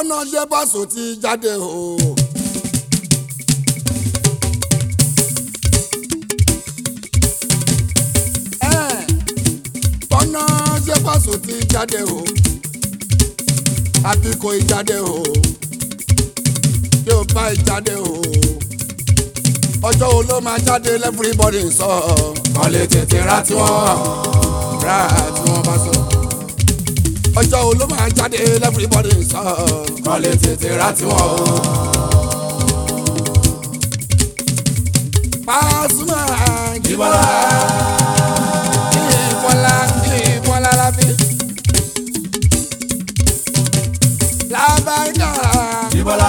bọ́nà ṣe bọ́sù ti jáde o. Ẹ̀, bọ́nà ṣe bọ́sù ti jáde o. àbí kò ì jáde o. yóò bá ì jáde o. ọjọ́ wo ló máa jáde lẹ́fúribọ́dì sọ. kàn lè tètè ra tiwọn ra tiwọn bá sọ ọjọ́ wo ló máa jáde lẹ́fúribọ́dì sọ. kọ́ lè tètè ra tiwọn o. Pasuma Jíbọ́lá Jíbọ́lá Jíbọ́lá lábí. Lábàáyá Jíbọ́lá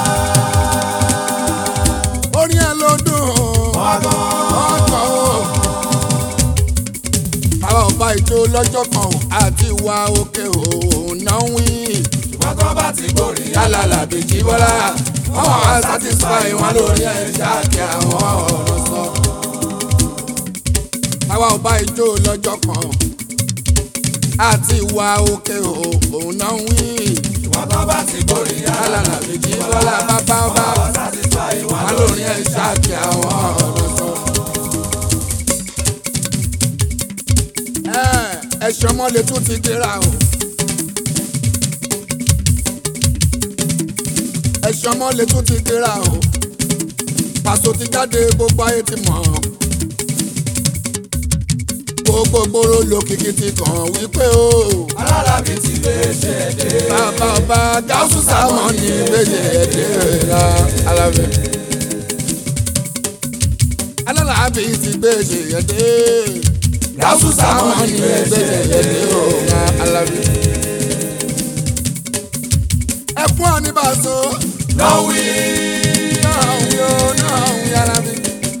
orin ẹ̀ ló dùn ọgọ́ ọkọ̀ o. Àwọn ọba ìjó lọ́jọ́ kan o, àti ìwà òkè òun náà ń wí. ṣùgbọ́n tó bá ti gbòòrì yálàlà bèjì bọ́lá wọ́n wá satisfy wọn lórí ẹ̀ṣá kí àwọn ọ̀rọ̀ sọ. àwa ò bá ijó lọ́jọ́ kan àti ìwà òkè òun náà ń wí. ṣùgbọ́n tó bá ti gbòòrì yálàlà bèjì bọ́lá bàbá ọba satisfy wọn wọn lórí ẹ̀ṣá kí àwọn ọ̀rọ̀ sọ. ẹ̀ṣọ́ mọ́lẹ̀ tún ti dira o. ẹ̀ṣọ́ mọ́lẹ̀ tún ti dira o. pàṣọ ti jáde gbogbo ayé ti mọ̀. gbogbo gbòòrò lòkìkì ti kàn wípé o. alálàbí ti lè ṣe èdè bàbá ọba gáúsù sámọ ní méje ẹ̀dẹ́ ra alábẹ́. alálàábí ti gbèsè ẹ̀dẹ́. gáúsù sámọ ní méje ẹ̀dẹ́ ra alábẹ́. ẹ fún ọ ní bàṣọ. lọ́wí náà ń yọ náà ń yára mi.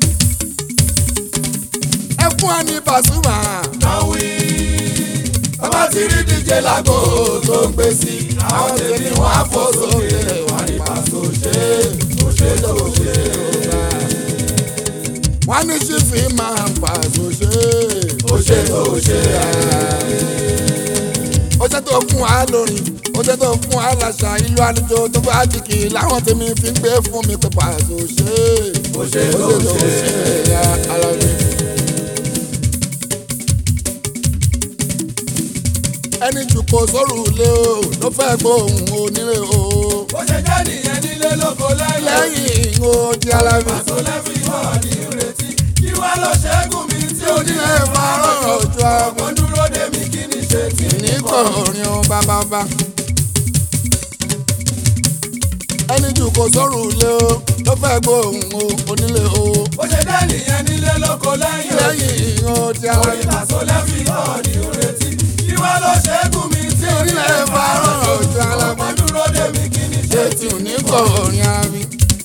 ẹ fún ọ ní Pasuma. lọ́wí bàbá ti rí díje lágbo tó ń gbé sí àwọn tèmi wọn á fò sókè wọn ní pàṣẹ ṣe ó ṣe tó ṣe wọ́n ní ṣífì máa ń pàṣọ ṣe. ó ṣe tó ṣe ó jẹ́ tó fún wa lórin ó jẹ́ tó fún wa láṣà ìlú àlejò tó bá jìkì láwọn tèmi fi ń gbé fún mi pé pàṣọ ṣe. ó ṣe ó tó ṣe tó ṣe ṣe ya alábí. ẹni jù kò sóòrù lé o ló fẹ́ gbóhùn onílé o. bó ṣe jẹ́ nìyẹn nílé lóko lẹ́yìn lẹ́yìn o di alábí. pàṣẹ lẹ́fì náà ní ìrètí kí wá lọ ṣẹ́gun mi tí ó ní onílé fárọ̀ ojú àgbọ̀. ọmọ dúró dé mi kí ni ṣe tí ní kọrin o bábábá. ẹni jù kò sóòrù lé o ló fẹ́ gbóhùn o onílé o. bó ṣe jẹ́ nìyẹn nílé lóko lẹ́yìn lẹ́yìn o di orí alábí. pàṣẹ lẹ́fì náà ní ìrètí kí wá lọ ṣẹ́gun mi tí ó ní onílé fárọ̀ ojú ọmọ alábí. dúró dé mi kí ni ṣe ṣé tí ò ní kọrin àbí.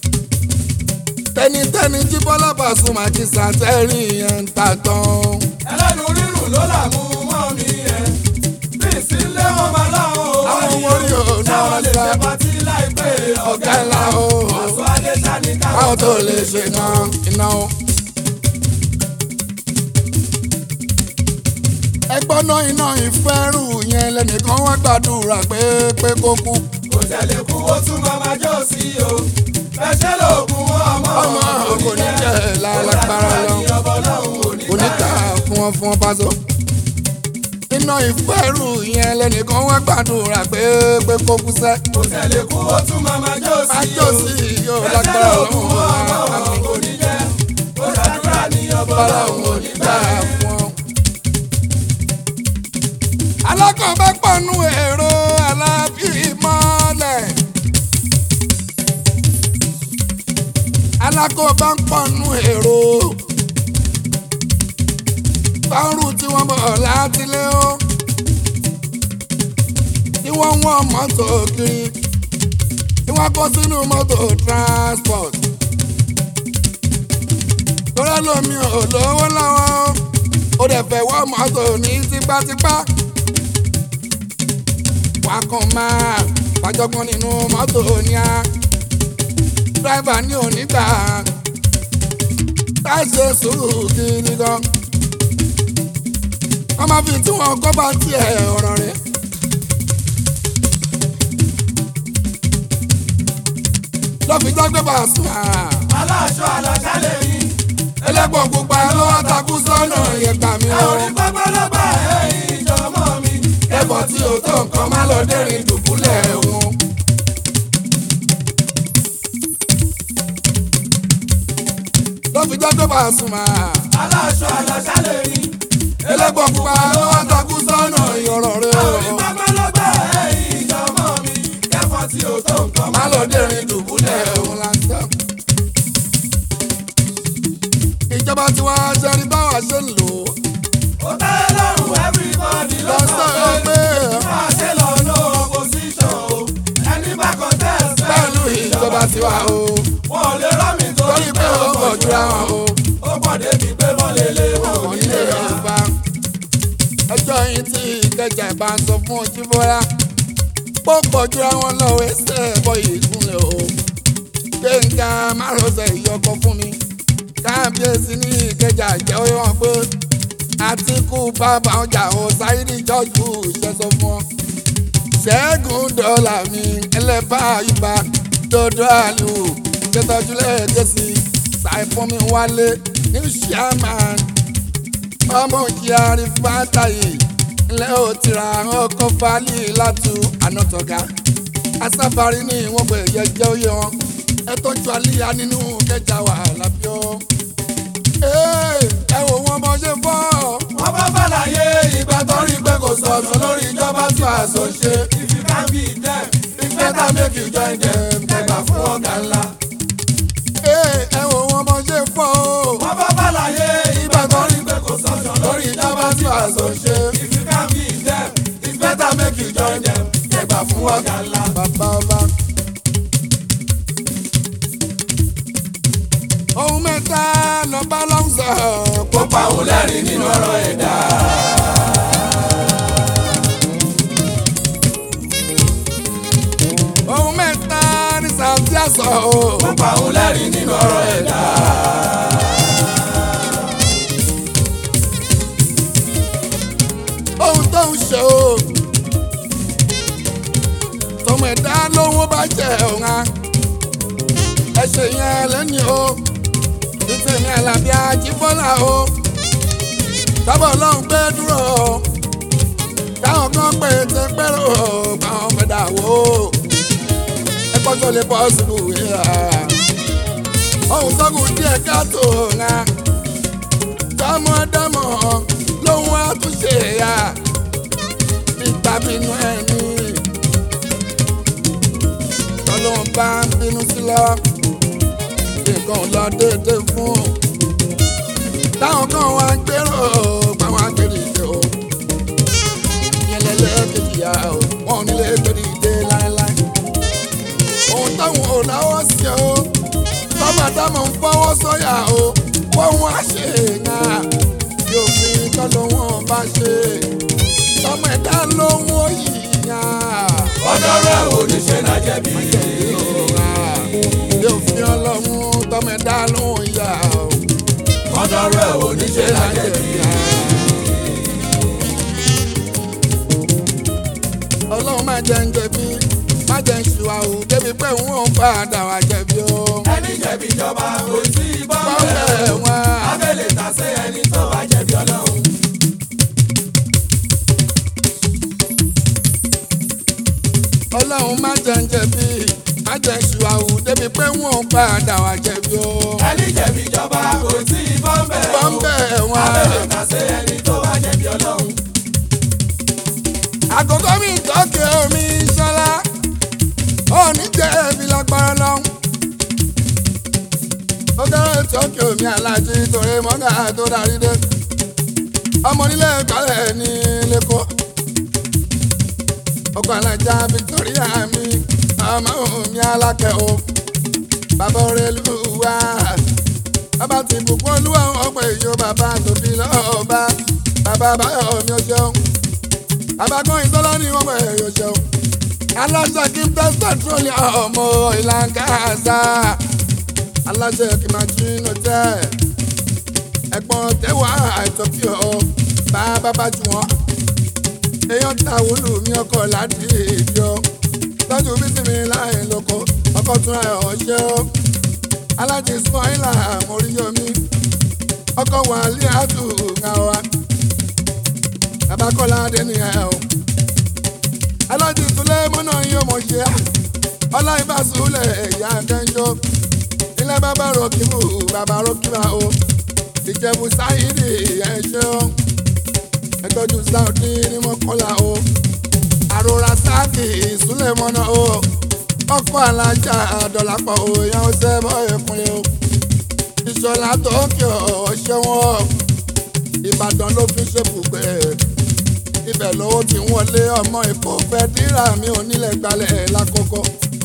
tẹnitẹni jí bọ́lá Pasuma kí sàtẹ́rì yẹn ń ta tán. ẹlẹ́nu rírùn ló là mú mọ́ mi yẹn bí ìsínlé wọn máa láwọn ò wá Àwọn ní orí ò náà táwọn lè sá. ṣe pàtí láìpẹ́ ọ̀gá ọ̀gá ńlá o. Pàṣọ Adéṣà ní káwọn káwọn tó lè ṣe náà iná o. ẹgbọ́n náà iná ìfẹ́rù yẹn lẹ́nìkan wá gbàdúrà pé pé kó kú. kò tẹ̀lé kú ó tún máa máa jó sí o fẹsẹ̀ lóògùn ọmọ ọmọ kò ní jẹ́ lálágbára lọ. ọbọ lọ́hùn òní oníta fún wọn fún wọn Paso. iná ìfẹ́rù yẹn lẹ́nìkan wá gbàdúrà pé pé kó kú sẹ́. kò tẹ̀lé kú ó tún máa máa jó sí májò o sí yóò fẹsẹ̀ lágbára lóògùn lọ́wọ́ ọmọ àmì òní jẹ́ ó ṣàdúrà ní ọbọ bọ́lá lọ́hùn òun ò òní ní gbà gbà fún ọ. alákọ̀ọ́bẹ̀ pọ̀nù èrò alábìmọ́lẹ̀. alákọ̀ọ́bẹ̀ pọ̀nù èrò. bárù tí wọ́n bọ̀ láti lé o. tí wọ́n ń wọ́n mọ́tò kiri. tí wọ́n kó sínú mọ́tò transport. torí lómi ò lówó lọ́wọ́ ó dẹ̀ fẹ́ wọ́ mọ́tò ní tipátipá. wàá kàn máa fàjọgbọ́n nínú mọ́tò ní a. dírẹ́fà ní onígbà tá a ṣe sùúrù gidi gan. wọ́n máa fi tí wọ́n kọ́ bá tiẹ̀ ọ̀rọ̀ rẹ̀. fi jágbé Pasuma. aláṣọ aláṣà lè yí. ẹlẹ́gbọ̀n pupa ló wá takú sọ́nà ìyẹ̀gbà mi ẹ o. ò rí pápá lọ́gbà ẹ̀yìn ìjọmọ́ mi. ẹ̀fọ́ tí o tó nǹkan má lọ dẹ́rìn dùbúlẹ̀ wọn. ló fi jágbé Pasuma. aláṣọ aláṣà lè yí. ẹlẹ́gbọ̀n pupa ló wá takú sọ́nà ìyọ̀rọ̀ rẹ ẹ ò o. rí pápá lọ́gbà ẹ̀yìn ìjọmọ́ mi. ẹ̀fọ́ tí o tó nǹkan má lọ dẹ́rìn dùbúlẹ̀ wọn lásán. ìjọba tí wàá ṣe rí báwa ṣe ń lò ó. ó tẹ́ lọ́rùn everybody ló sọ lọ́sọ̀ pé pé máa ṣe lọ no opposition o. ẹni bá contest pẹ̀lú ìjọba tiwa o. wọn ò lè rọ́ mi torí torí pé pé ó pọ̀ jura wọn o. ó pọ̀ débi pé wọ́n lè lé wọn ò wọn ní nílé lè rà. yorùbá ẹjọ́ yìí tí ìkẹjà bá ń sọ fún ojú bọ́lá pọ́pọ̀ jura wọn lọ́wọ́ ẹsẹ̀ ẹ̀bọ ìkúnlẹ̀ o gbẹ̀ngà márosẹ̀ ìyọkọ fún mi káàbíyèsí ní ìkẹjà jẹ́ oyè wọn pé àtìkù bàbá ọjà ò sáyidì jọ́jú ìṣẹ́sọ fún ọ ṣẹ́gun dọ́là mi ẹlẹ́bà àyùbá dodo àlù ṣètọ́jú lẹ́ẹ̀kẹ́sì ṣàìfọ́nmi wálé ní ṣíàmán ọmọ kyari fatayi ńlẹ́ ò tira ọkọ̀ fali látú ànátọ̀gá asáfari ní wọ́n gbé yẹjẹ oyè wọn ẹ tọ́jú àlíyá nínú kẹjà wà lábíọ́ ẹ wò wọn bọ́ ṣe fọ́ wọ́n bá bàlàyé ìgbà tó rí pé kò sọ̀tún lórí ìjọba tí a sọ ṣe. if you can be them it's better make you join them kẹgbà fún ọ̀gá ńlá. ẹ wò wọn bọ́ ṣe fọ́ wọ́n bá bàlàyé ìgbà tó rí pé kò sọ̀tún lórí ìjọba tí a sọ ṣe. if you can be them it's better make you join them kẹgbà fún ọ̀gá ńlá. bàbá ọba. ohun mẹ́ta lọ́ba ló ń sọ kó pa òun lẹ́rìn nínú ọ̀rọ̀ ẹ̀dá. ohun mẹ́ta ní sàǹtí àṣọ kó pa òun lẹ́rìn nínú ọ̀rọ̀ ẹ̀dá. ohun tó ń ṣe o tọmọ ẹ̀dá lówó bá jẹ ọ̀hún á ẹ ṣe yẹn lẹ́ni o títẹ̀mí àlàbí ajíbọ́lá o tábọ̀ lọ́hùn gbé dúró o táwọn kan pé ti pẹ́rọ o báwọn fẹ́ dà wó o ẹ kọ́jọ́ lè bọ́ síbù wíwá ohun tó kù díẹ̀ káàtó ọ̀hún á dámọ̀dámọ̀ lóhun àtúnṣe ya nígbà bínú ẹni tọ́lọ́hún bá ń bínú sí lọ nǹkan ò lọ déédé fún táwọn kan wá ń gbèrò pàwọn agbèrè ìdè o yẹlẹlẹ kejì ya o wọn ò nílé gbèrè ìdè láéláé ohun táwọn ò láwọ́ sí o tọ́mọdámọ̀ ń fọwọ́ sọ́yà o wọ́n wá ṣe é yàn yóò fi tọ́lọ́ wọn bá ṣe tọmọ ẹ̀dá lóhun òyìnbá ọ̀dọ́rọ̀ ẹ̀ ò ní ṣe náà jẹ̀bi. yóò fi ọlọ́run tọmọ ẹ̀dá lóhun ìyá ọ̀dọ́rọ̀ ẹ̀ ò ní ṣe náà jẹ̀bi. ọlọ́run má jẹ́ ń jẹ̀bi má jẹ́ ń ṣùwà o débi pé òun ò padà wá jẹ̀bi o. ẹni jẹ̀bi ìjọba kò sí ìbọn bọ́ọ̀lù bẹ́ẹ̀. ẹ̀wọ̀n abẹ́lẹ̀ ta sí ẹni tó bá jẹ̀bi ọlọ́run. ọlọ́run má jẹ́ ń jẹ̀bi má jẹ́ ń ṣùwà o débi pé òun ò padà wá jẹ̀bi o. ẹni jẹ̀bi ìjọba kò sí ìbọn bẹ́ẹ̀. bọ́ọ̀lù ẹ̀wọ̀n. abẹ́lẹ̀ ta sí ẹni tó bá jẹ̀bi ọlọ́run. àkókò mi tọ́kì omi ṣọlá òní jẹ́ ẹbí lágbára lọ́hùn. ó kẹ́rẹ́ tọ́kì omi alájí torí mọ́gà tó darí dé. ọmọ nílé ìkọ́lẹ̀ ní lẹ́kọ̀ọ́. ọkọ̀ alájà Victoria mi ọmọ mi alákẹ́ o. bàbá orelu wa bàbá ti bùkún olúwa ọ̀pọ̀ èyí bàbá tòbí lọ́ọ̀bá bàbá báyọ̀ mi ò ṣeun abagbọ́n ìtọ́lá ni wọ́n pẹ̀ yóò ṣeun. aláṣẹ kí n tẹ́ petroleum ọmọ ìlànà àṣà aláṣẹ kí n máa jí inú tẹ́ ẹ̀gbọ́n tẹ́wà àìtọ́kì ọ̀ bá bàbá jù wọ́n. èèyàn ta wúlù mi ọkọ̀ láti ìdí ọ tọ́jú bísí mi láì lóko ọkọ̀ ọkọ̀ tún ẹ̀ ọ̀ṣẹ́ o alájí sọ́ìlà àmóríyọmí ọkọ̀ wà ní àtúnṣe wa babakọ́lá adẹ́niyàn o alájí tulẹ̀ mọ́nà yín ọmọ ṣe á ọlá ìbásùlẹ̀ ẹ̀yà kẹ́ńjọ́ ilé bàbá rọ̀kìmù bàbá rọ̀kìmà o ìjẹ̀bù sáyidì ẹ̀ṣẹ́ o ẹ̀tọ́jú sáùdì ní mọ́kànlá o àròrà sáàkì ìsúlẹ̀ mọ́nà o ọkọ̀ alájà àdọ̀lápọ̀ o ìyàwó sẹ́bọ̀ ẹ̀kúnlẹ̀ o ìṣọ̀lá tókè ọ̀ṣẹ́ wọn ìbàdàn ló fi ṣe bùgbé ibẹ̀ lówó tí wọlé ọmọ ìkó fẹ́ dírà mi ò nílẹ̀ gbalẹ̀ lákòókò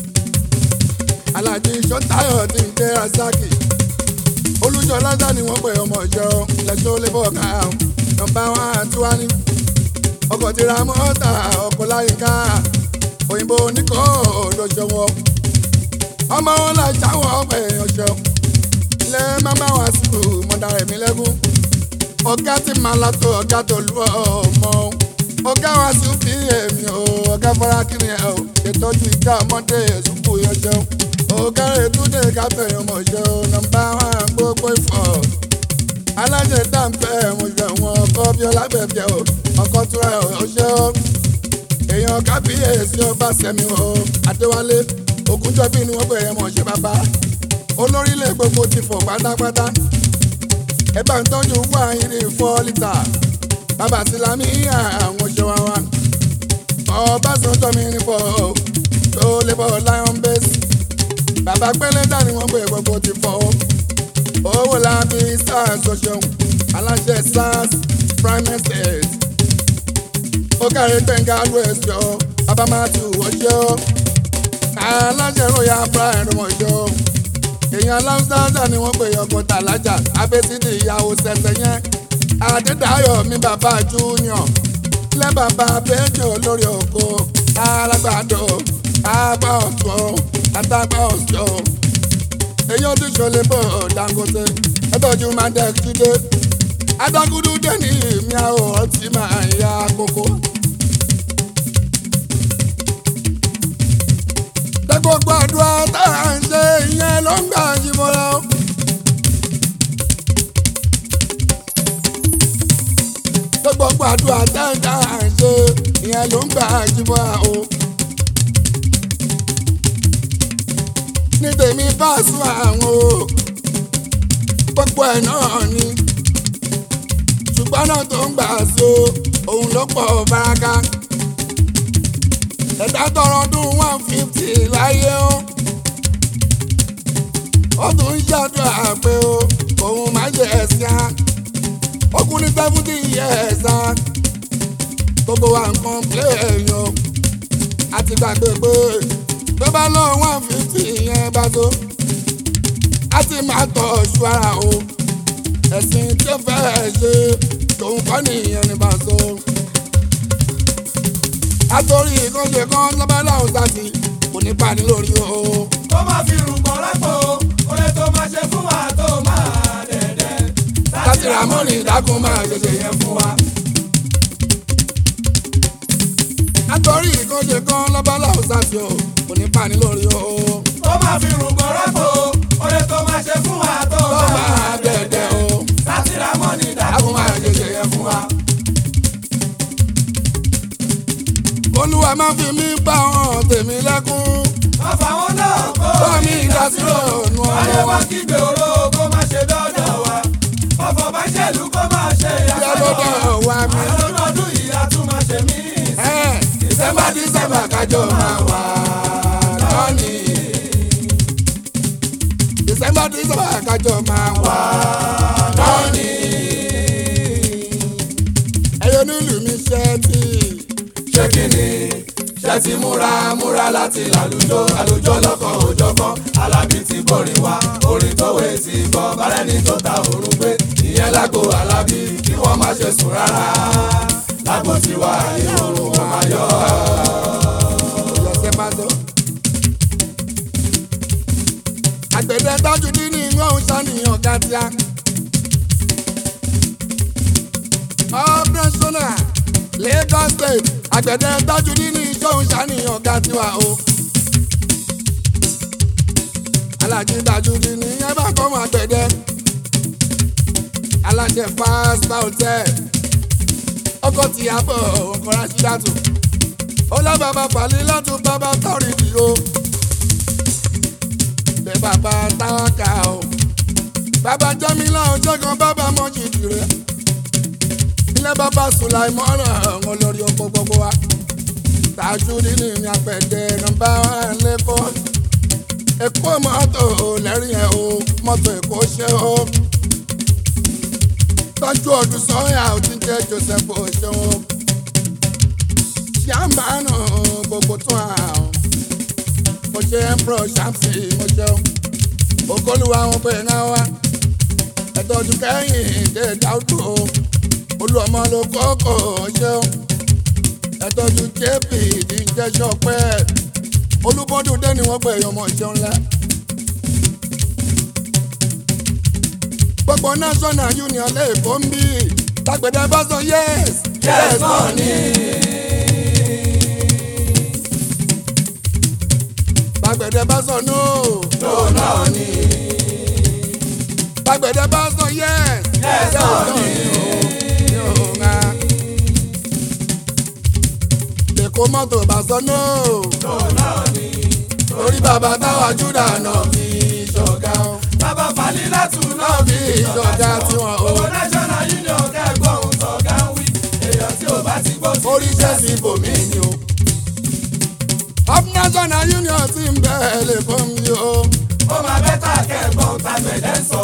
alájí sọ́tayọ̀ ti ń jẹ́ rasaki olùjọ lọ́dọ̀ ni wọ́n pè ọmọ ìjọ lẹ́sọ́ lébọ̀ ká nọmba wán àti wá ní ọkọ̀ tí ra mọ́tà ọkọ̀ láyìíká òyìnbó oníkó lóṣọwọ́ ọmọ wọn là jáwọ́ ọ̀pẹ̀ ọ̀ṣọ́ ilé máma wá sí mọ̀dà ẹ̀mí lẹ́gùn ọ̀gá tí màá látọ̀ ọ̀gá tó lù ọmọ ọ̀gá wa sí bí èmi ò ọ̀gá fara kiri ẹ̀ ò ìtọ́jú ìjà ọmọdé ìsúkú yẹn jẹun ọ̀gá rẹ̀ túnde káfẹ́ ọmọ ìṣẹ́ ò nọmba wán gbogbo ìfọ̀ alájẹ dáńfẹ́ mo ṣe wọn ọkọ bí ọlábẹ̀bẹ̀ o ọkọ tura ọṣẹ́ o èèyàn kábíyèsí ọba sẹ́mi o adéwálé ògúnjọ́bí ni wọ́n bẹ̀rẹ̀ mọ̀ ṣe bàbá olórílẹ̀ gbogbo ti fọ̀ pátápátá ẹ bá ń tọ́jú wá irin fọ́ lítà bàbá sílámì àwọn ṣe wá wá ọbásanjọ́ mi ní fọ́ tó lè bọ́ lion base bàbá pẹ́lẹ́dà ni wọ́n gbé gbogbo ti fọ́ owó lábí sars ọ̀ṣun aláṣẹ sars prime estate ó kárí gbẹ̀ngà west yọ bàbá matthew ọ̀ṣọ́ aláṣẹ royal prime ọ̀ṣọ́ èèyàn aláwùsáàdà ni wọ́n pè ọkọ̀ tàlájà abẹ́sídì ìyàwó sẹ̀sẹ̀ yẹn adédáyọ̀ mi bàbá junior lẹ́ bàbá bẹ́ẹ̀jọ lórí oko alágbàdo àgbà ọ̀tún àtàgbà ọ̀ṣọ́ èyí ó ti ṣọlẹ̀ bọ̀ dangote ẹtọ́jú máa dẹ́ kídé adágúdú dé ní ìmí àwọ̀ ọtí máa ń ya kókó. gbogbo àdúrà tá à ń ṣe ìyẹn ló ń gbà jí mọ́ra. gbogbo àdúrà tá à ń ṣe ìyẹn ló ń gbà jí mọ́ra o. ní tèmi bá sún àwọn o gbogbo ẹ̀ náà ni ṣùgbọ́n náà tó ń gbà so òun ló pọ̀ baraka ẹ̀dá tọrọ ọdún one fifty láyé o ó tún ń ṣàdúrà pé o òun máa jẹ ẹ̀sìn á ọkùnrin seventy years á gbogbo wa nǹkan plé èèyàn àti gbàgbé pé tó bá lọ one fifty yẹn bá tó á ti máa tọ̀ ṣu ara o ẹ̀sìn tí ó fẹ́ ṣe tòun kọ́ nìyẹn ní bá tó àtòrí ìkànṣe kan lọ́bàlá ọ̀sàtì kò ní pa ní lórí o. tó máa fi rúgbọ́n lápò oore tó máa ṣe fún wa tó máa dẹ̀dẹ̀. láti ra mọ́rin ìdákun máa ṣẹṣẹ yẹn fún wa. àtòrí ìkànṣe kan lọ́bàlá ọ̀sàtì o kò ní pa ní lórí o. tó máa fi rúgbọ́n lápò oore tó máa ṣe fún wa tó tó máa máa dẹ̀dẹ̀ o. láti ra mọ́ni ìdákun dákun máa ṣẹṣẹ yẹn fún wa. olúwa má fi mí bá wọn tèmi lẹ́kún. ọ̀fà wọn náà kó bá mi ìdásílẹ̀ ọ̀nù ayé ọ̀rọ̀ wa kígbe oró kó má ṣe dọ́dọ̀ wa ọ̀fọ̀ bá ṣèlú kó má ṣe ìyá lọ́dọ̀ ìyàsọ́dọ̀ wa mi. àwọn ọdún yìí a tún máa ṣe mí. December December kájọ máa wà lọ́nì. December December kájọ máa wà lọ́nì. Ẹyọ nílùú mi ṣe tí. ṣé kí ni ṣe ti múra múra láti làlùjọ àlùjọ lọkọ òjọkan alábí ti borí wa orin tó wé ti gbọ́ bárẹ́ni tó ta òrùn gbé ìyẹn lágbo alábí kí wọ́n má ṣe sùn rárá lágbo tiwa ìrọ̀rùn wọn máa yọ. Ìyọ̀sẹ̀ máa tó. Àgbẹ̀dẹ tọ́jú dín ní ìwọ̀n ṣàníyàn gàdíà. Operational Lagos State àgbẹ̀dẹ tọ́jú dín ní ìṣòwò ṣàníyàn gàdíà o. alájí tajudi ní ẹ bá kọ́ máa gbẹ̀dẹ́ aláṣẹ fast hotel ọkọ̀ tìyàbọ̀ ọkọ̀ rásídàtù ó lọ bàbá pàlí látún bàbá tọ́rì dì o bẹ́ẹ̀ bàbá táwákà o bàbá jẹ́mílá ọjọ́ kan bàbá mọ́jìdì rẹ̀ ilé bàbá sùláìmọ́nà ọ̀hún lórí oko gbogbo wa tajudi ní ní apẹ̀dẹ̀ nọ́mbà wán lẹ́kọ̀ọ́ èkó mọ́tò lẹ́rìn ẹ̀ o mọ́tò èkó ṣe o tọ́jú ọdún sọ́yà ó ti jẹ́ joseph oṣeun ṣàmbánù gbogbo tún àwọn mo ṣe empro ṣàmsì mo ṣeun ògólùwà wọn pé náà wá ẹ̀tọ́jú kẹ́yìn dé dáúdù o olú ọmọ ló kọ́kọ́ ṣeun ẹ̀tọ́jú jp ìdíjẹ́sọ pẹ́ olúbọ́dún dé ni wọ́n pè é ọmọ ṣeun ńlá. gbogbo national union lẹ́ẹ̀kọ́ ń bí lágbẹ̀dẹ bá sọ yes. yes náà ni. lágbẹ̀dẹ bá sọ no. no náà ni. lágbẹ̀dẹ bá sọ yes. yes náà ni. yóò ńlá. lẹ́kọ̀ọ́ mọ́tò bá sọ no. no náà ni. orí bàbá táwa júdà náà fi ṣọ̀gá o. bàbá falí látún náà náà fi ṣọ̀gá tiwọn o. owó national union kẹ́gbọ́n ohun tọ́gá ń wí èèyàn tí ò bá ti gbọ́ sí. oríṣẹ́ sí ibòmí ni o. up national union ti ń bẹ́ẹ̀ lè fún mi o. ó máa bẹ́tà kẹ́gbọ́n tàgbẹ̀dẹ́ sọ.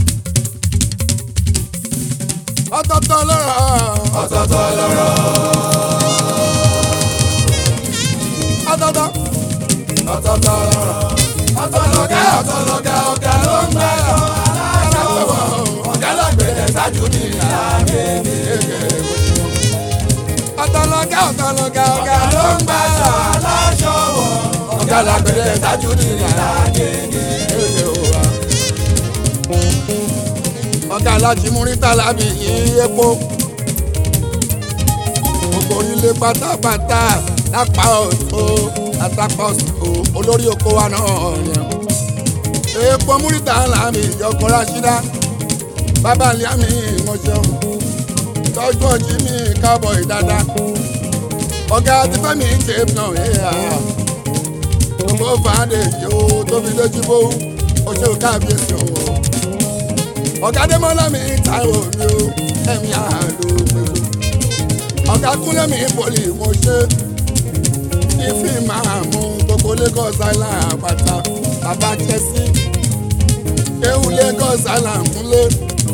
ọ̀tọ̀ọ̀tọ̀ lọ́rọ̀ ọ̀tọ̀ọ̀tọ̀ lọ́rọ̀ ọ̀tọ̀ọ̀tọ̀ ọ̀tọ̀ọ̀tọ̀ lọ́rọ̀ ọ̀tọ̀lọ́gá ọ̀tọ̀lọ́gá ọ̀gá ló ń gbà lọ aláṣọwọ́ ọ̀gá lágbẹ̀dẹ̀ ṣáájú ní ìlàgbẹ̀dẹ̀ ọ̀tọ̀lọ́gá ọ̀tọ̀lọ́gá ọ̀gá ọ̀gá ló ń gbà lọ aláṣọwọ́ ọ̀gá lágbẹ̀dẹ̀ ṣáájú ní ìlàgbẹ̀dẹ̀ ọ̀gá alájí múrítà lábì yí epo gbogbo onílé pátápátá lápá ọ̀tún àtàpá ọ̀sùn olórí oko wa náà yẹn epo múrítà lábì ìjọkọ̀ ráṣídá bàbá liami ìmọ̀ṣẹ́un tọ́jú ọjí mi káàbọ̀ ìdádá ọ̀gá tí fẹ́mi ń ṣe náà yíyá gbogbo fàádé yìí ó tóbi lójú bó ó ṣe káàbíyèsí o ọ̀gá dẹ́mọ́lá mi táìwò mi o ẹ̀mí àlò pẹ̀lú ọ̀gá kúnlẹ̀ mi pọ̀lì mo ṣe ìfì máa mú gbogbo Lagos Island àpáta bàbá Chelsea ewu Lagos Island múlẹ̀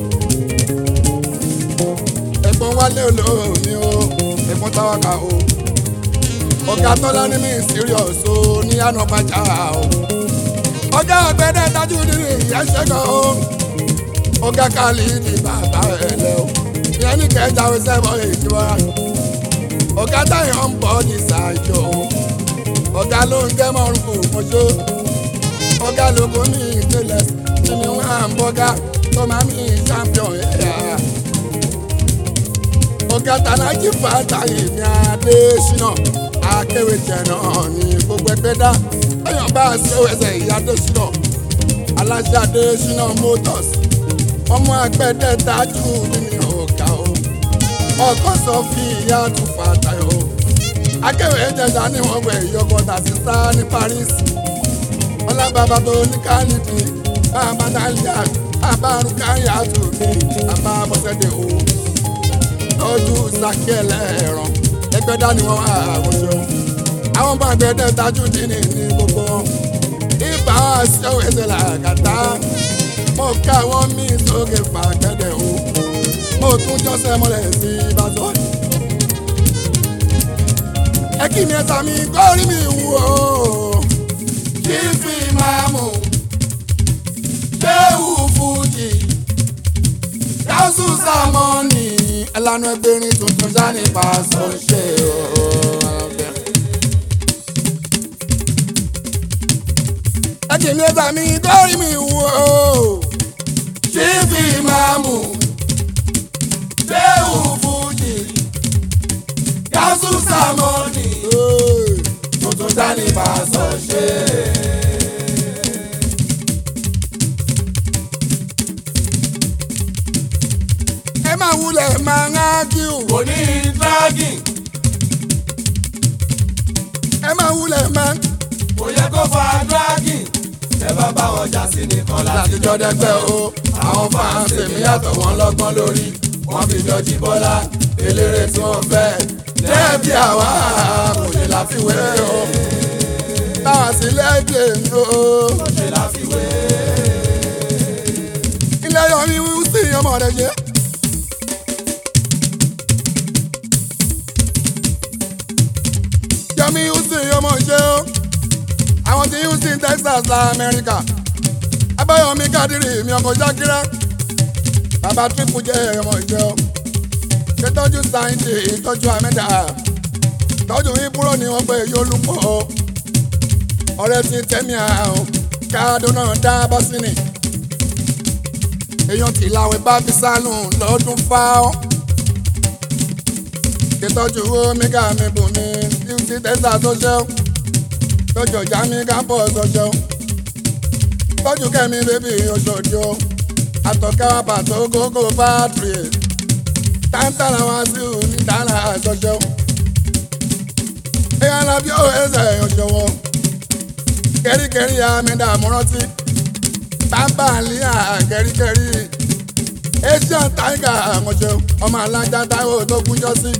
ẹ̀gbọ́n wálé olómi o ẹ̀gbọ́n táwákà o ọ̀gá tọ́lá ní mi serious o ní ànàbàjá o ọ̀gá ọ̀gbẹ́dẹ́ tajú nínú ìyẹn ṣẹ́gun o ọ̀gá kálí ní bàbá ẹ̀ lẹ́ o ìyẹn ní kẹjà ó sẹ́bọ̀ ìjọba ọ̀gá táyọ̀ ń bọ̀ ní ṣáájú o ọ̀gá ló ń gẹ́ mọ́rùn kò mọ́ṣọ́ ọ̀gá lóko ní ìtẹ̀lẹ̀ tí mi wá ń bọ́gá tó máa mi champion ẹ̀yà ọ̀gá tànájì fàtàyè ní adésínà akéwèjẹ náà ní gbogbo ẹgbẹ́ dá ẹ̀yàn bá a ṣe ẹsẹ̀ ìyá adésínà aláṣẹ adésínà motors ọmọ agbẹ́dẹ́ dájú nínú ọ̀gá o ọkọ sọ fi ìyá tún fàtàyè o akéwèjẹjà ní wọn wẹ ìyọkọta sísá ní Paris ọlábàbà tó ní kálídì bàbá dálíà bàbá rúkàyà tó ní bàbá bọ́sẹ̀dẹ̀ o lójú sàkíẹ̀lẹ̀ ẹ̀ràn ẹgbẹ́ dání wọn wà àwòṣọ. àwọn bá gbẹdẹ tajú dínì ní gbogbo ibà ṣẹ́wọ̀ ẹsẹ̀ làkàtà mo ká wọn mí sókè fàgẹ́dẹ̀ o mo tún jọ́sẹ̀ mọ́lẹ̀ sí ìbáṣọ. ẹ kí mi ẹ̀sà mi kórìí mi wù o kí fi máa mú ṣéwù fújì gáúsù sàmọ́nì ẹlànà ẹgbẹ̀rin tuntun jáde pàṣẹ ṣe ọ̀ọ́fẹ́. ẹ kì í lé sàmì kórìí mi wò ó ṣífì máàmù ṣéwù fújì gáúsù sàmọ́nì tuntun jáde pàṣẹ ṣe. bá bá wọn jà sí nìkan láti látijọ́ dẹ́gbẹ́ o àwọn fans èmi yàtọ̀ wọn lọ́gbọ́n lórí wọ́n fi jọjí bọ́lá eléré tí wọ́n fẹ́ lẹ́ẹ̀bí àwa kò ṣe láfiwé o táwọn sí lẹ́gbẹ̀ẹ́ mi o. kò ṣe láfiwé. ilé yọrí sí ọmọ rẹ jẹ. yọmí houston ọmọ ṣe o àwọn tí houston texas la amẹ́ríkà abáyọmí kádìrì mi ọkọ̀ jákírá bàbá triple jẹ́ ọmọ ìjọ ṣètọ́jú sáyẹ́ǹtì ìtọ́jú amẹ́dà tọ́jú ìbúrò ni wọ́n pè yólùpọ̀ ọ̀rẹ́ ti tẹ́mi àrùn káàdùn náà dá bọ́sínì èèyàn kì í láwẹ̀ bá fi sánú lọ́dún fáwọn. ìtọ́jú omega mi bù mí fífi tẹ́sà tó ṣẹ́wó tọ́jú ọjà mi kápọ̀ tó ṣẹ́wó. tọ́jú kẹ́mi bébì oṣòdì o àtọ̀kẹ́ wa pàtó gógó bátìrì tántàlà wá sí ò ní dáná tó ṣẹ́wó. èèyàn lábí ó ẹsẹ̀ òṣòwò kẹ́ríkẹ́rí àmì dààmú rántí bàbá àlíyà kẹ́ríkẹ́rí asian tiger àmọ̀ṣẹ́ ọmọ alájà táwọn tó kúnjọ́ sí.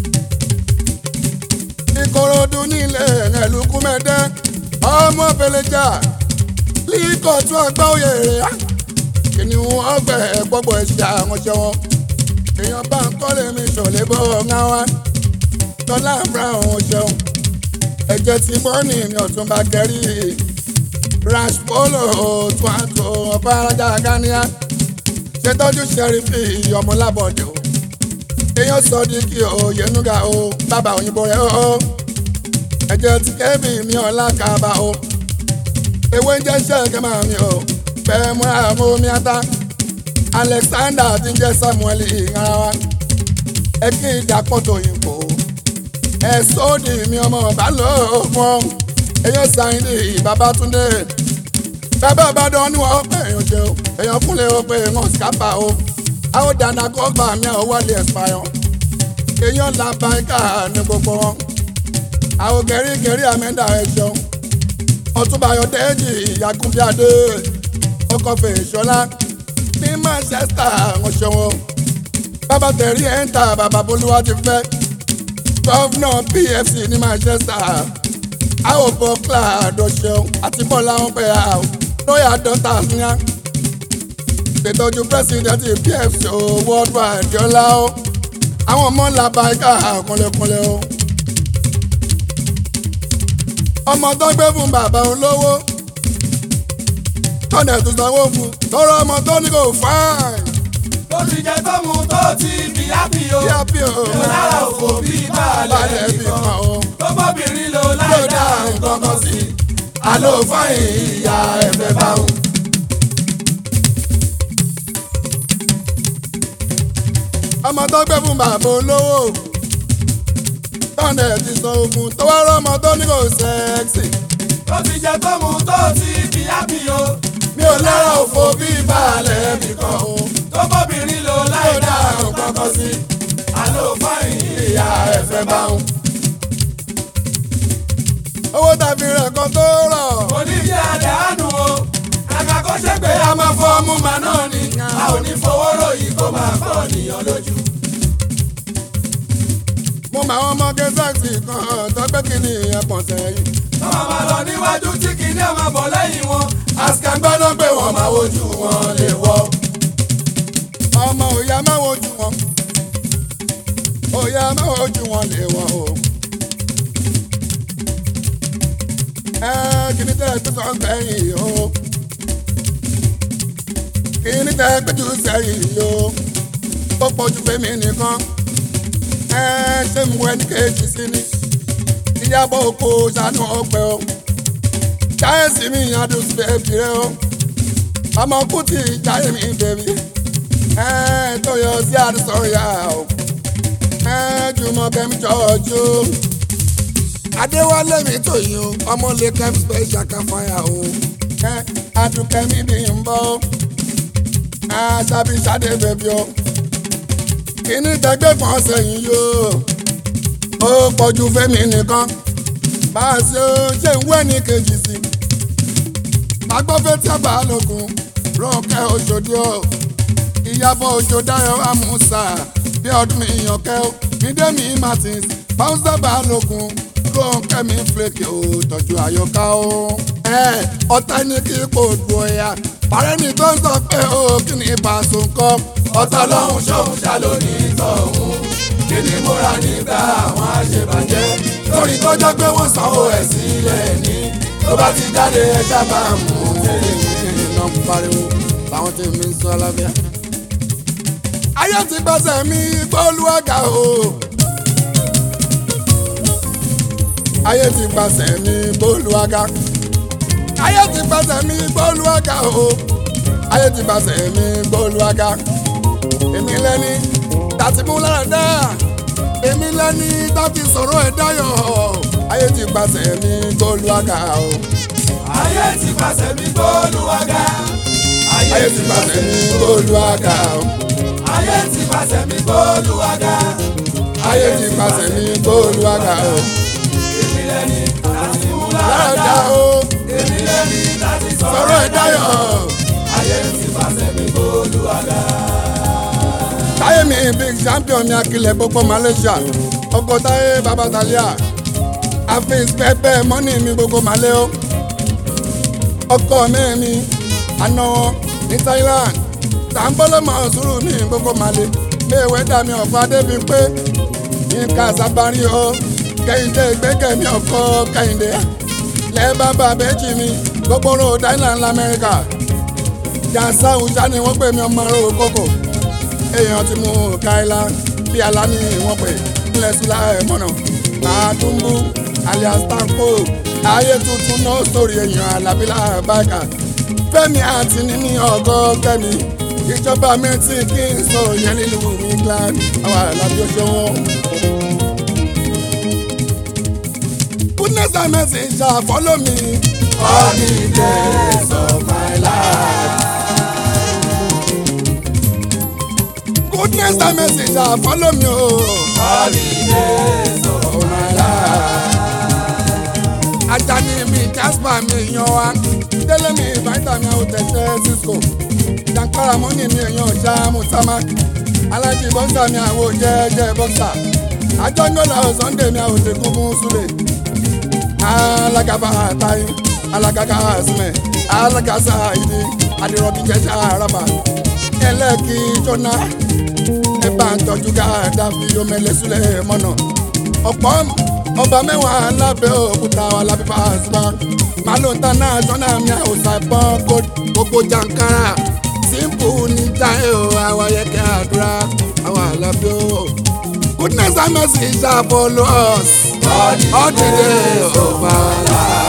ìkòròdú nílé ẹ̀lùkú mẹ́dẹ́ ọmọ fẹlẹ́jà líkọ̀ tún ọgbà òye rẹ̀ kìnìún ọgbẹ̀ gbọ́gbọ̀ ẹ̀ṣẹ̀ àmọ̀ṣẹ́ wọn. èèyàn bá ń kọ́lé mi ṣọ̀lẹ́ bọ́ ọ̀gá wa tọ́lá brown ọ̀ṣẹ́ ẹ̀jẹ̀ tí bọ́ọ̀nì mi ọ̀tún bá kẹ́rí rash polo tún àtò ọba arájà gáníà ṣètọ́jú ṣẹ́rífì ọmọlábọ̀dé o èèyàn sọ di kí o yẹnuga o bàbá òyìnbó rẹ o ẹ̀jẹ̀ tí kẹ́bì mi ọ̀la kaba o ewé ń jẹ́ ṣẹ́ẹ̀kẹ́ máa mi o bẹ́ẹ̀ múra mọ́ omi ata alexander ti ń jẹ́ samuel ìhara wa ẹ kí ìdàpọ̀ tó yìnbó ẹ sóòdì mi ọmọ balógun èèyàn sáyìn ní babatunde bàbá ìbàdàn ni wọ́n pè é ṣe o èèyàn kúnlẹ̀ o pé wọ́n sábà o àwọn dáná kó gbà mí àwọn wọlé ẹ̀sìpáyọ̀ èèyàn làbá ẹ̀ka ní gbogbo wọn àwọn kẹríkẹrí àmẹ́dà ẹ̀ ṣeun ọtúnbàyọ̀ dẹ́jì ìyàkúnbíadé ọkọ̀fẹ́ ìṣọlá ní manchester wọn ṣeun bàbá tẹ̀rí ẹ̀ ń ta bàbá bolúwa ti fẹ́ gọ́fúnà pfc ní manchester àwọn bọ́kílà àdọ̀ṣeun àti bọ́lá wọn pẹ̀ àwọn lóyà dọ́tà fúnyá ìtọ́jú pírẹsidẹ́ntì pfc o worldwide yọlá o àwọn ọmọ làbá ẹ̀ka kúnlẹ̀kúnlẹ̀ o. ọmọ tó gbé fún bàbá olówó tọ́nà tó sanwó fún tọrọ ọmọ tó ní kò fáìn. tó ti jẹ tó mu tó ti bí ápì o bí a bí o yóò lára òfò bí balẹ̀ balẹ̀ bí nìkan kan o. tó bọ́bìnrin lò láì dá nǹkan kan sí i àlọ́ fáyìn ìyá ẹ̀fẹ̀ bá wù. ọmọ tó gbé fún bàbá olówó tọ́nà ti sanwó fún tọwọ́ ọmọ tó ní kò sẹ́ẹ̀sì. tó ti jẹ tó mu tó ti bí ápì o mi ò lára òfò bí balẹ̀ bí kan o. tó bọ́bìnrin lò láì dá nǹkan kan sí i àlọ́ fáyìn ìyá ẹ̀fẹ̀ bá wù. owó tàbí rẹ̀ kan tó rọ̀. oníṣẹ́ àdánù o kàkà kó ṣe pé a máa fọ́ ọmú màá náà ni a ò ní fowó ròyìn kó máa fọ́ ènìyàn lójú. mo máa wọn mọ kẹsàkì kan tọgbẹ́ kìíní ẹ̀pọ̀n sẹ́yìn. Tọ́mọ máa lọ níwájú tí kìíní ọmọ bọ̀ lẹ́yìn wọn. Àsìkàgbọ́ ló pé wọ́n máa wojú wọn lè wọ́. ọmọ òyà máa wojú wọn òyà máa wojú wọn lè wọ o. ẹ kìíní tẹ tó sọ sẹ́yìn o kìíní tẹ péjú sẹ́yìn o ó pọ̀jù fẹ́mi nìkan ẹ ṣé mo wẹ ní kejì sí ni ìyàbọ̀ oko ṣàánú ọpẹ o jáyẹ̀sì mi adùn sí bẹ́ẹ̀ fi rẹ o ọmọ kùtì jáyẹ̀ mi bẹ̀bí ẹ tó yọ sí àdìsọ ya o ẹ jùmọ̀ kẹ́mi jọ̀ọ́jú. adéwálé mi tó yín o ọmọ lè kẹ́mi special kan fire o ẹ adùnkẹ́mi bí n bọ́ o ẹ ṣàbí ṣàdé bẹ̀bí o kíní tẹgbẹ́ kan sẹ́yìn yóò ó pọ̀jù fẹ́mi nìkan bá a ṣe ó ṣe ń wẹ́ ní kejì sí agbọ́fẹ́ tí a bá lókun Rónkẹ́ Òṣòdì o Ìyábọ̀ Òjó Dáyọ̀ Àmúsà bí ọdún mi ìyànkẹ́ o Mídẹ́mi Martins Báwùsà bá lókun Rónkẹ́ mi flake o tọ́jú àyọká o. ẹ ọ̀tá ní kí kò dùn ọ̀yà parẹ́ ní tó ń sọ pé o kí ni ìbáṣọ nǹkan. ọ̀tá lọ́hùn ṣóhun ṣá lónìí tọ̀hún kí ni mo ra nígbà àwọn àṣebàjẹ́ lórí tó jẹ́ pé wọ́n sanwó ẹ̀ sílẹ̀ ní tó bá ti jáde ẹ sábà mú tẹ́lẹ̀ iná ń pariwo làwọn tí mi ń sọ alábíà. ayé ti gbọ́sẹ̀ mi gbólúwàgà o. ayé ti gbọ́sẹ̀ mi gbólúwàgà. ayé ti gbọ́sẹ̀ mi gbólúwàgà o. ayé ti gbọ́sẹ̀ mi gbólúwàgà. èmi lẹ́ni tàti mú lára dá. èmi lẹ́ni tàti sọ̀rọ̀ ẹ̀ dáyọ̀. ayé ti gbọ́sẹ̀ mi gbólúwàgà o. ayé ti pàṣẹ mi gbólúwàgà ayé ti gbọ́sẹ̀ mi gbólúwàgà o. ayé ti pàṣẹ mi gbólúwàgà ayé ti pàṣẹ mi gbólúwàgà o. èmi lẹ́ni láti mú lára lára dá o èmi lẹ́ni láti sọ̀rọ̀ sọ̀rọ̀ ẹ̀ dáyọ̀. ayé ti pàṣẹ mi gbólúwàgà. táyé mi big champion ní akilẹ̀ gbogbo Malaysia ọkọ̀ táyé babatalia àfin pẹpẹ mọ́nì mi gbogbo malẹ́ o ọkọ̀ mẹ́mi àná ní Thailand tàǹbọ́lọ́mọ sùúrù ní gbogbo malẹ́ léèwé dàmí ọ̀fọ̀ adébí pé nǹkan sábàárì o kẹ́hìndé gbẹ́gẹ̀mí ọkọ̀ kẹ́hìndé lẹ́ẹ̀bá bàbẹ́jì mi gbogbo Rhode Island lamẹ́ríkà jàǹsá òòṣà ni wọ́n pè mí ọmọ aró kókò èèyàn ti mú káìlá bí aláni wọ́n pè nílẹ̀ sùlá ẹ̀ mọ̀nà àdúgbò alias tanko ayé tuntun náà sórí èèyàn alábílà báyìí fẹ́mi àti níní ọgọ́ kẹ́mi ìjọba mi ti kí n sọ yẹn nílùú England àwọn alábí ọjọ́ wọn. goodness and mercy ṣá follow me. all the days of my life. goodness and mercy ṣá follow me o. all the days of my life. Ajani mi Jasper mi yan wa Délé mi Vitamin àwọn tẹ̀sẹ̀ Cisco Jankara mọ́nì mi èèyàn ṣáàmù Tamak Alájí bọ́ksà mi àwọn jẹ́jẹ́ bọ́ksà Ajọ́ngọ́lá Sunday mi àwọn tẹ̀kún fún Súlẹ̀ Alágàbà àtàyè Alágàgà àsìmẹ̀ Alágàsà ìdí Adìrọ̀bí jẹ́sà àràbà Ẹlẹ́kì Jọ́nà Ẹ̀bà ń tọ́jú gáàdá fi omele Súlẹ̀ mọ́nà ọ̀pọ̀ ọba mẹ́wàá lábẹ́ òkúta wa lábẹ́ fàásùmá màlúù international mi àwòsàn ẹ̀pọ́n gbogbo jankara simple ní táyé o àwọn ayẹkẹ́ àdúrà àwọn àlàbí o. goodness and mercy shall follow us all the days of our life.